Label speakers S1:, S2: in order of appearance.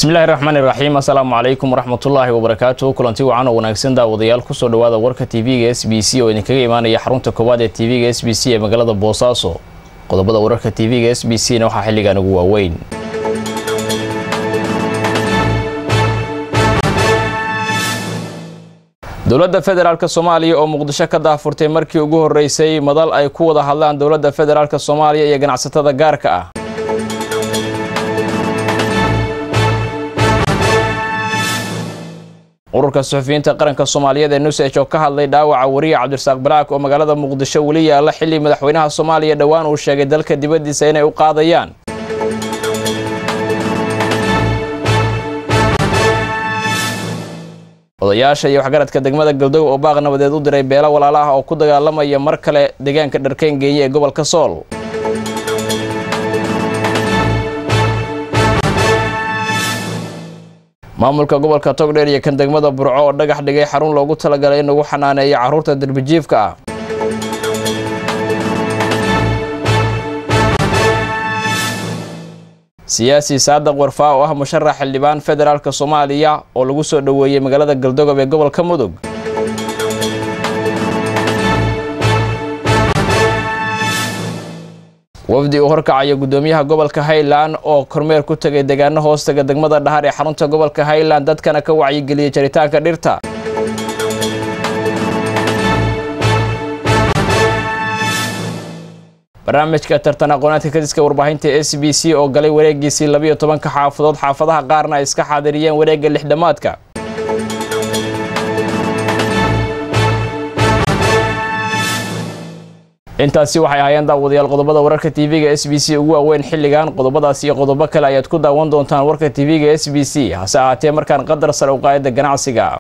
S1: bismillahi raxmaani raxiim assalaamu calaykum waraxmatullaahi wabarakaatu kulanti wacan oo wanaagsan daawadayaal kusoo dhawaada warka tv-ga s b c oo idinkaga imaanaya xarunta koowaad ee tv-ga s b c ee magaalada boosaaso qodobada wararka tv-ga s b c na waxaa xilligan ugu waaweyn dowladda federaalk soomaaliya oo muqdisho ka daafurtay markii ugu horeysay madal ay ku wada hadlaan dowladda federaalk soomaaliya iyo ganacsatada gaarka ah ururka suxufiyiinta qaranka soomaaliyeed ee nusej oo ka hadlay dhaawaca wariya cabdirasaaq balaak oo magaalada muqdisho weli yaalla xilli madaxweynaha soomaaliya dhowaan uu sheegay dalka dibaddiisa inay u qaadayaan odayaasha iyo waxgaradka degmada galdow oo baaq nabadeed u diray beelo walaala ah oo ku dagaalamaya mar kale deegaanka dharkeyn geeye ee gobolka sool maamulka gobolka togdheer iyo kan degmada burco oo dhagax dhigay xarun loogu talagalay in lagu xanaaneeyo carruurta derbijiifka ah siyaasi saadaq warfaa oo ah musharax xildhibaan federaalk soomaaliya oo lagu soo dhoweeyey magaalada galdogob ee gobolka mudug wafdi uu horkacaya guddoomiyaha gobolka highland oo kormeer ku tegay deegaano hoostaga degmada dhahar ee xarunta gobolka highland dadkana ka wacyigeliyay jaritaanka dhirta barnaamijka tartan aqoonaadka kadiska warbaahinta s b c oo galay wareegiisii labiyo tobanka xaafadood xaafadaha qaarna ay iska xaadiriyeen wareegga lixdhamaadka intaasi waxay ahaayeen daawadayaal qodobada wararka tv-ga s b c ugu waaweyn xilligan qodobadaas iyo qodobo kale ayaad ku daawan doontaan warka tv-ga s b c hase ahaatee markaan qadar sare u qaayada ganacsiga